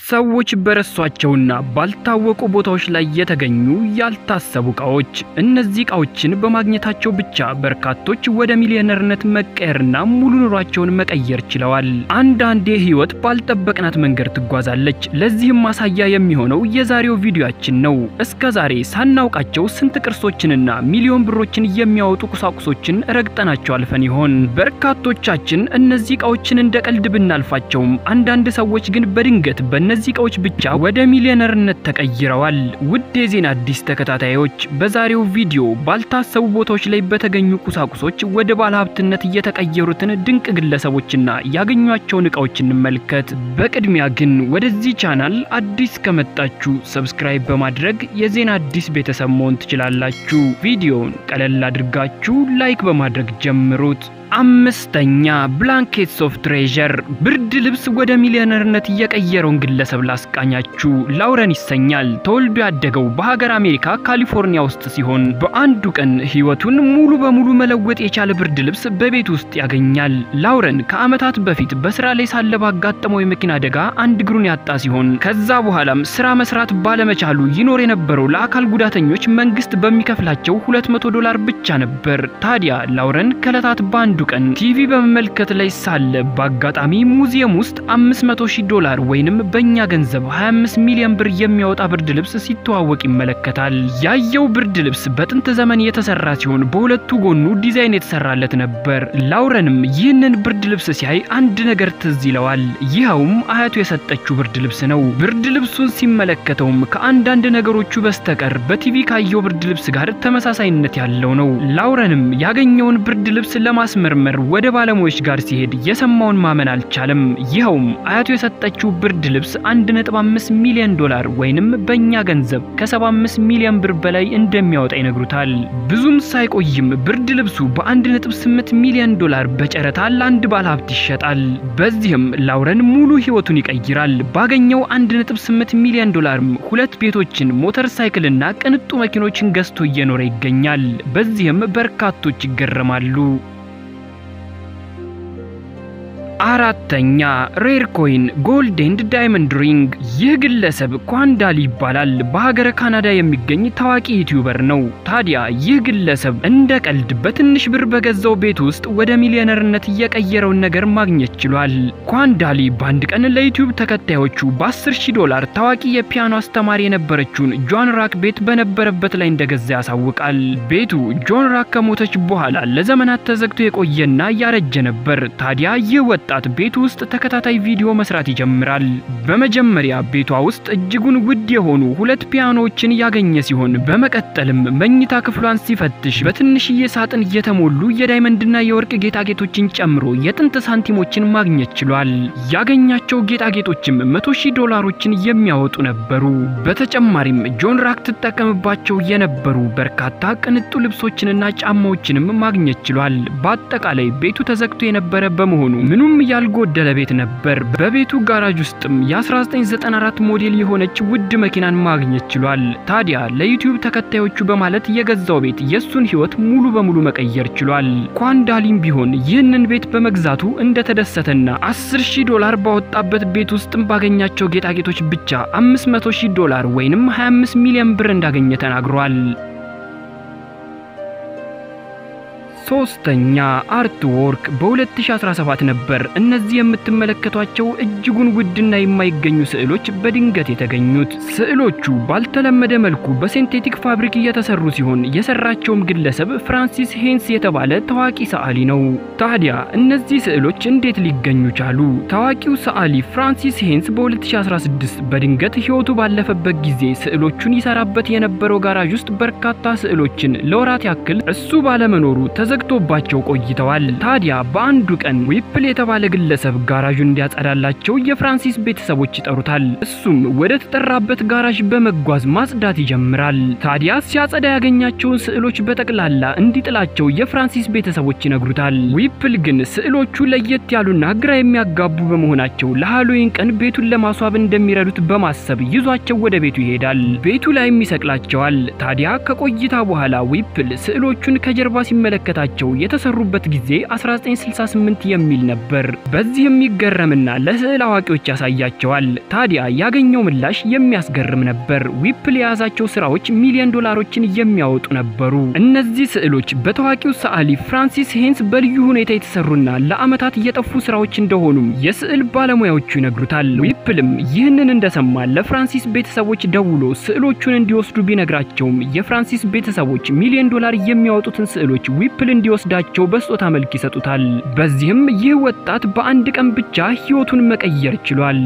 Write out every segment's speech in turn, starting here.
ሰዎች በረሷቸውና ባልታወቁ ቦታዎች ላይ የተገኙ ያልታሰቡ ዕቃዎች። እነዚህ ዕቃዎችን በማግኘታቸው ብቻ በርካቶች ወደ ሚሊዮነርነት መቀየርና ሙሉ ኑሯቸውን መቀየር ችለዋል። አንዳንዴ ሕይወት ባልጠበቅናት መንገድ ትጓዛለች። ለዚህም ማሳያ የሚሆነው የዛሬው ቪዲዮአችን ነው። እስከ ዛሬ ሳናውቃቸው ስንት ቅርሶችንና ሚሊዮን ብሮችን የሚያወጡ ቁሳቁሶችን ረግጠናቸው አልፈን ይሆን? በርካቶቻችን እነዚህ ዕቃዎችን እንደ ቀልድ ብናልፋቸውም አንዳንድ ሰዎች ግን በድንገት በእነዚህ ዕቃዎች ብቻ ወደ ሚሊዮነርነት ተቀይረዋል። ውድ የዜና አዲስ ተከታታዮች በዛሬው ቪዲዮ ባልታሰቡ ቦታዎች ላይ በተገኙ ቁሳቁሶች ወደ ባለሀብትነት እየተቀየሩትን ድንቅ ግለሰቦችና ያገኟቸውን ዕቃዎች እንመልከት። በቅድሚያ ግን ወደዚህ ቻናል አዲስ ከመጣችሁ ሰብስክራይብ በማድረግ የዜና አዲስ ቤተሰብ መሆን ትችላላችሁ። ቪዲዮውን ቀለል አድርጋችሁ ላይክ በማድረግ ጀምሩት። አምስተኛ ብላንኬትስ ኦፍ ትሬዠር ብርድ ልብስ ወደ ሚሊዮነርነት እየቀየረውን ግለሰብ ላስቃኛችሁ። ላውረን ይሰኛል። ተወልዶ ያደገው በሀገር አሜሪካ ካሊፎርኒያ ውስጥ ሲሆን በአንዱ ቀን ሕይወቱን ሙሉ በሙሉ መለወጥ የቻለ ብርድ ልብስ በቤት ውስጥ ያገኛል። ላውረን ከዓመታት በፊት በስራ ላይ ሳለ ባጋጠመው የመኪና አደጋ አንድ እግሩን ያጣ ሲሆን ከዛ በኋላም ስራ መስራት ባለመቻሉ ይኖር የነበረው ለአካል ጉዳተኞች መንግስት በሚከፍላቸው 200 ዶላር ብቻ ነበር። ታዲያ ላውረን ከዕለታት በአንዱ ቀን ቲቪ በመመልከት ላይ ሳለ በአጋጣሚ ሙዚየም ውስጥ 500 ሺህ ዶላር ወይንም በእኛ ገንዘብ 25 ሚሊዮን ብር የሚያወጣ ብርድ ልብስ ሲተዋወቅ ይመለከታል። ያየው ብርድ ልብስ በጥንት ዘመን የተሰራ ሲሆን በሁለቱ ጎኑ ዲዛይን የተሰራለት ነበር። ላውረንም ይህንን ብርድ ልብስ ሲያይ አንድ ነገር ትዝ ይለዋል። ይኸውም አያቱ የሰጠችው ብርድ ልብስ ነው። ብርድ ልብሱን ሲመለከተውም ከአንዳንድ ነገሮቹ በስተቀር በቲቪ ካየው ብርድ ልብስ ጋር ተመሳሳይነት ያለው ነው። ላውረንም ያገኘውን ብርድ ልብስ ለማስመር መር ወደ ባለሙያዎች ጋር ሲሄድ የሰማውን ማመን አልቻለም። ይኸውም አያቱ የሰጠችው ብርድ ልብስ 1.5 ሚሊዮን ዶላር ወይንም በእኛ ገንዘብ ከ75 ሚሊዮን ብር በላይ እንደሚያወጣ ይነግሩታል። ብዙም ሳይቆይም ብርድ ልብሱ በ1.8 ሚሊዮን ዶላር በጨረታ ለአንድ ባለሀብት ይሸጣል። በዚህም ላውረን ሙሉ ሕይወቱን ይቀይራል። ባገኘው 1.8 ሚሊዮን ዶላርም ሁለት ቤቶችን፣ ሞተር ሳይክልና ቅንጡ መኪኖችን ገዝቶ እየኖረ ይገኛል። በዚህም በርካቶች ይገረማሉ። አራተኛ ሬር ኮይን ጎልድ ኤንድ ዳይመንድ ሪንግ። ይህ ግለሰብ ኳንዳሊ ይባላል። በሀገረ ካናዳ የሚገኝ ታዋቂ ዩቲዩበር ነው። ታዲያ ይህ ግለሰብ እንደ ቀልድ በትንሽ ብር በገዛው ቤት ውስጥ ወደ ሚሊዮነርነት እየቀየረውን ነገር ማግኘት ችሏል። ኳንዳሊ በአንድ ቀን ለዩቲዩብ ተከታዮቹ በ10 ሺህ ዶላር ታዋቂ የፒያኖ አስተማሪ የነበረችውን ጆን ራክ ቤት በነበረበት ላይ እንደገዛ ያሳውቃል። ቤቱ ጆን ራክ ከሞተች በኋላ ለዘመናት ተዘግቶ የቆየና ያረጀ ነበር። ታዲያ ይህ ወጣት ቤቱ ውስጥ ተከታታይ ቪዲዮ መስራት ይጀምራል። በመጀመሪያ ቤቷ ውስጥ እጅጉን ውድ የሆኑ ሁለት ፒያኖዎችን ያገኘ ሲሆን በመቀጠልም መኝታ ክፍሏን ሲፈትሽ በትንሽዬ ሳጥን እየተሞሉ የዳይመንድና የወርቅ ጌጣጌጦችን ጨምሮ የጥንት ሳንቲሞችን ማግኘት ችሏል። ያገኛቸው ጌጣጌጦችም መቶ ሺህ ዶላሮችን የሚያወጡ ነበሩ። በተጨማሪም ጆን ራክ ትጠቀምባቸው የነበሩ በርካታ ቅንጡ ልብሶችንና ጫማዎችንም ማግኘት ችሏል። በአጠቃላይ ቤቱ ተዘግቶ የነበረ በመሆኑ ምኑም ያልጎደለ ቤት ነበር። በቤቱ ጋራጅ ውስጥም የ1994 ሞዴል የሆነች ውድ መኪናን ማግኘት ችሏል። ታዲያ ለዩቲዩብ ተከታዮቹ በማለት የገዛው ቤት የሱን ሕይወት ሙሉ በሙሉ መቀየር ችሏል። ኳንዳሊም ቢሆን ይህንን ቤት በመግዛቱ እንደተደሰተና 10 ሺህ ዶላር ባወጣበት ቤት ውስጥም ባገኛቸው ጌጣጌጦች ብቻ 500 ሺህ ዶላር ወይንም 25 ሚሊዮን ብር እንዳገኘ ተናግሯል። ሶስተኛ አርት ወርክ በ2017 ነበር እነዚህ የምትመለከቷቸው እጅጉን ውድና የማይገኙ ስዕሎች በድንገት የተገኙት። ስዕሎቹ ባልተለመደ መልኩ በሲንቴቲክ ፋብሪክ እየተሰሩ ሲሆን የሰራቸውም ግለሰብ ፍራንሲስ ሄንስ የተባለ ታዋቂ ሰዓሊ ነው። ታዲያ እነዚህ ስዕሎች እንዴት ሊገኙ ቻሉ? ታዋቂው ሰዓሊ ፍራንሲስ ሄንስ በ2016 በድንገት ሕይወቱ ባለፈበት ጊዜ ስዕሎቹን ይሰራበት የነበረው ጋራዥ ውስጥ በርካታ ስዕሎችን ለወራት ያክል እሱ ባለመኖሩ ተዘግቶባቸው ቆይተዋል። ታዲያ በአንዱ ቀን ዊፕል የተባለ ግለሰብ ጋራዡን እንዲያጸዳላቸው የፍራንሲስ ቤተሰቦች ይጠሩታል። እሱም ወደ ተጠራበት ጋራዥ በመጓዝ ማጽዳት ይጀምራል። ታዲያ ሲያጸዳ ያገኛቸውን ስዕሎች በጠቅላላ እንዲጥላቸው የፍራንሲስ ቤተሰቦች ይነግሩታል። ዊፕል ግን ስዕሎቹ ለየት ያሉና ግራ የሚያጋቡ በመሆናቸው ለሃሎዊን ቀን ቤቱን ለማስዋብ እንደሚረዱት በማሰብ ይዟቸው ወደ ቤቱ ይሄዳል። ቤቱ ላይም ይሰቅላቸዋል። ታዲያ ከቆይታ በኋላ ዊፕል ስዕሎቹን ከጀርባ ሲመለከታቸው ስዕላቸው የተሰሩበት ጊዜ 1968 የሚል ነበር። በዚህ የሚገረምና ለስዕል አዋቂዎች ያሳያቸዋል። ታዲያ ያገኘው ምላሽ የሚያስገርም ነበር። ዊፕል የያዛቸው ስራዎች ሚሊዮን ዶላሮችን የሚያወጡ ነበሩ። እነዚህ ስዕሎች በታዋቂው ሰዓሊ ፍራንሲስ ሄንስ በልዩ ሁኔታ የተሰሩና ለዓመታት የጠፉ ስራዎች እንደሆኑም የስዕል ባለሙያዎቹ ይነግሩታል። ዊፕልም ይህንን እንደሰማ ለፍራንሲስ ቤተሰቦች ደውሎ ስዕሎቹን እንዲወስዱ ቢነግራቸውም የፍራንሲስ ቤተሰቦች ሚሊዮን ዶላር የሚያወጡትን ስዕሎች ዊፕል እንዲወስዳቸው በስጦታ መልክ ይሰጡታል። በዚህም ይህ ወጣት በአንድ ቀን ብቻ ሕይወቱን መቀየር ችሏል።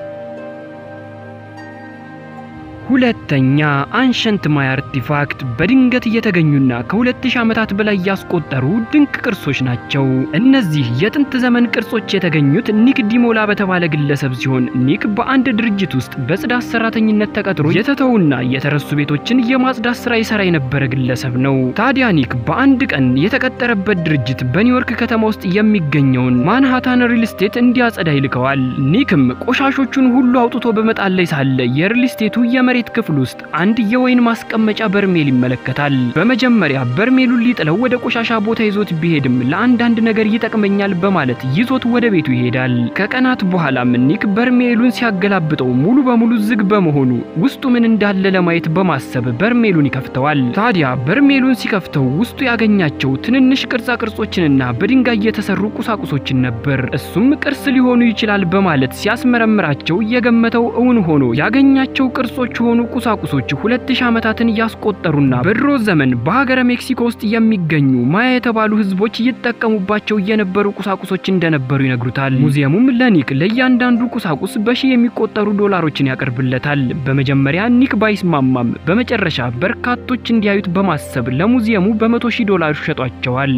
ሁለተኛ አንሸንት ማይ አርቲፋክት በድንገት እየተገኙና ከ2000 ዓመታት በላይ ያስቆጠሩ ድንቅ ቅርሶች ናቸው። እነዚህ የጥንት ዘመን ቅርሶች የተገኙት ኒክ ዲሞላ በተባለ ግለሰብ ሲሆን ኒክ በአንድ ድርጅት ውስጥ በጽዳት ሰራተኝነት ተቀጥሮ የተተውና የተረሱ ቤቶችን የማጽዳት ስራ ይሰራ የነበረ ግለሰብ ነው። ታዲያ ኒክ በአንድ ቀን የተቀጠረበት ድርጅት በኒውዮርክ ከተማ ውስጥ የሚገኘውን ማንሃታን ሪል ስቴት እንዲያጸዳ ይልከዋል። ኒክም ቆሻሾቹን ሁሉ አውጥቶ በመጣል ላይ ሳለ የሪል ስቴቱ የመሬት ክፍል ውስጥ አንድ የወይን ማስቀመጫ በርሜል ይመለከታል። በመጀመሪያ በርሜሉን ሊጥለው ወደ ቆሻሻ ቦታ ይዞት ቢሄድም ለአንዳንድ ነገር ይጠቅመኛል በማለት ይዞት ወደ ቤቱ ይሄዳል። ከቀናት በኋላም ኒክ በርሜሉን ሲያገላብጠው ሙሉ በሙሉ ዝግ በመሆኑ ውስጡ ምን እንዳለ ለማየት በማሰብ በርሜሉን ይከፍተዋል። ታዲያ በርሜሉን ሲከፍተው ውስጡ ያገኛቸው ትንንሽ ቅርጻ ቅርጾችንና በድንጋይ የተሰሩ ቁሳቁሶችን ነበር። እሱም ቅርስ ሊሆኑ ይችላል በማለት ሲያስመረምራቸው የገመተው እውን ሆኖ ያገኛቸው ቅርጾች የሆኑ ቁሳቁሶች 2000 ዓመታትን ያስቆጠሩና በድሮ ዘመን በሀገረ ሜክሲኮ ውስጥ የሚገኙ ማያ የተባሉ ሕዝቦች ይጠቀሙባቸው የነበሩ ቁሳቁሶች እንደነበሩ ይነግሩታል። ሙዚየሙም ለኒክ ለእያንዳንዱ ቁሳቁስ በሺህ የሚቆጠሩ ዶላሮችን ያቀርብለታል። በመጀመሪያ ኒክ ባይስማማም በመጨረሻ በርካቶች እንዲያዩት በማሰብ ለሙዚየሙ በመቶ ሺህ ዶላር ሸጧቸዋል።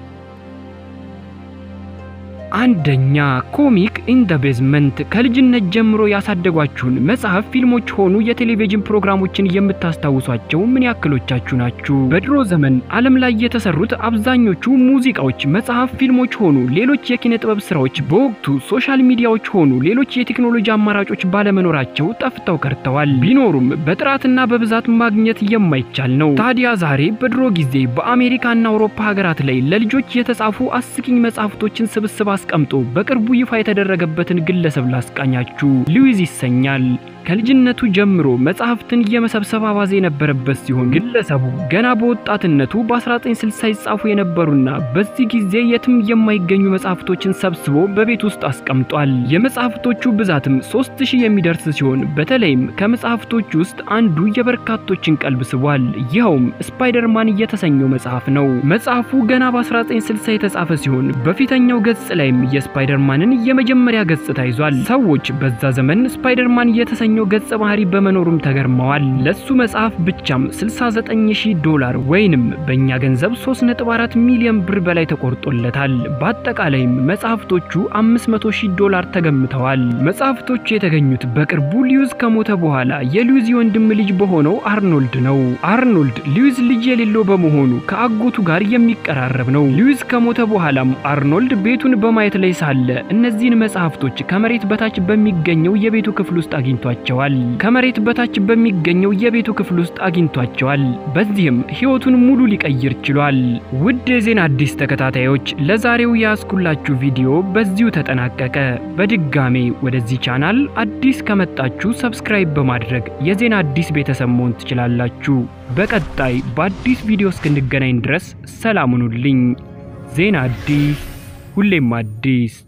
አንደኛ ኮሚክ ኢን ደ ቤዝመንት ከልጅነት ጀምሮ ያሳደጓችሁን መጽሐፍ፣ ፊልሞች ሆኑ የቴሌቪዥን ፕሮግራሞችን የምታስታውሷቸው ምን ያክሎቻችሁ ናችሁ? በድሮ ዘመን ዓለም ላይ የተሰሩት አብዛኞቹ ሙዚቃዎች፣ መጽሐፍ፣ ፊልሞች ሆኑ ሌሎች የኪነ ጥበብ ስራዎች በወቅቱ ሶሻል ሚዲያዎች ሆኑ ሌሎች የቴክኖሎጂ አማራጮች ባለመኖራቸው ጠፍተው ቀርተዋል። ቢኖሩም በጥራትና በብዛት ማግኘት የማይቻል ነው። ታዲያ ዛሬ በድሮ ጊዜ በአሜሪካና አውሮፓ ሀገራት ላይ ለልጆች የተጻፉ አስቂኝ መጽሐፍቶችን ስብስብ አስቀምጦ በቅርቡ ይፋ የተደረገበትን ግለሰብ ላስቃኛችሁ። ሉዊዝ ይሰኛል። ከልጅነቱ ጀምሮ መጽሐፍትን የመሰብሰብ አባዜ የነበረበት ሲሆን ግለሰቡ ገና በወጣትነቱ በ1960 ይጻፉ የነበሩና በዚህ ጊዜ የትም የማይገኙ መጽሐፍቶችን ሰብስቦ በቤት ውስጥ አስቀምጧል። የመጽሐፍቶቹ ብዛትም 3000 የሚደርስ ሲሆን በተለይም ከመጽሐፍቶቹ ውስጥ አንዱ የበርካቶችን ቀልብ ስቧል። ይኸውም ስፓይደርማን የተሰኘው መጽሐፍ ነው። መጽሐፉ ገና በ1960 የተጻፈ ሲሆን በፊተኛው ገጽ ላይም የስፓይደርማንን የመጀመሪያ ገጽታ ይዟል። ሰዎች በዛ ዘመን ስፓይደርማን የተሰኘ የሚገኘው ገጸ ባህሪ በመኖሩም ተገርመዋል። ለሱ መጽሐፍ ብቻም 69000 ዶላር ወይንም በእኛ ገንዘብ 3.4 ሚሊዮን ብር በላይ ተቆርጦለታል። በአጠቃላይም መጽሐፍቶቹ 500000 ዶላር ተገምተዋል። መጽሐፍቶቹ የተገኙት በቅርቡ ሊዩዝ ከሞተ በኋላ የሊዩዝ የወንድም ልጅ በሆነው አርኖልድ ነው። አርኖልድ ሊዩዝ ልጅ የሌለው በመሆኑ ከአጎቱ ጋር የሚቀራረብ ነው። ሊዩዝ ከሞተ በኋላም አርኖልድ ቤቱን በማየት ላይ ሳለ እነዚህን መጽሐፍቶች ከመሬት በታች በሚገኘው የቤቱ ክፍል ውስጥ አግኝቷቸው አግኝቷቸዋል። ከመሬት በታች በሚገኘው የቤቱ ክፍል ውስጥ አግኝቷቸዋል። በዚህም ሕይወቱን ሙሉ ሊቀይር ችሏል። ውድ የዜና አዲስ ተከታታዮች ለዛሬው ያስኩላችሁ ቪዲዮ በዚሁ ተጠናቀቀ። በድጋሜ ወደዚህ ቻናል አዲስ ከመጣችሁ ሰብስክራይብ በማድረግ የዜና አዲስ ቤተሰብ መሆን ትችላላችሁ። በቀጣይ በአዲስ ቪዲዮ እስክንገናኝ ድረስ ሰላም ሁኑልኝ። ዜና አዲስ ሁሌም አዲስ